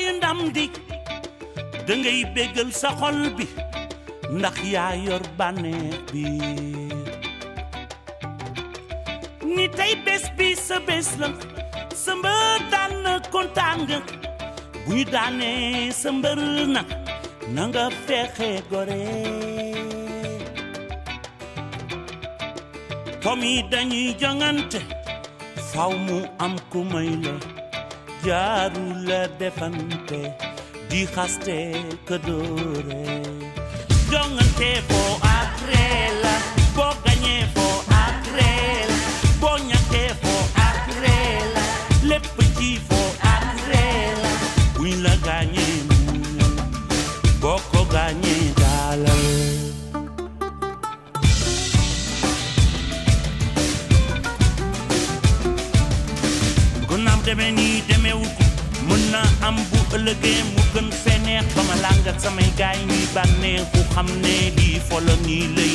ndam di dangay béggal sa xol bi ndax yaa yor bànneex bi ni tey bés bi sa bés la sa mbër daan na kontaan nga bu ñu daanee sa mbër na na nga fexe gore comme yi dañuy jongante faw mu am ku may la jaaru la defante di xaste ka dóore jongante foo ak ree la boo gañee foo ak ree la boo ñàkkee foo ak ree la lépp ci foo ak ree la buñ la gaañee muñal boo ko gaañee daalal gunaam demee nii demeewu ko mën na am bu ëllëgee mu gën fee neex ba ma làng ak samay gaay ñuy bànneexu xam ne lii folo nii lay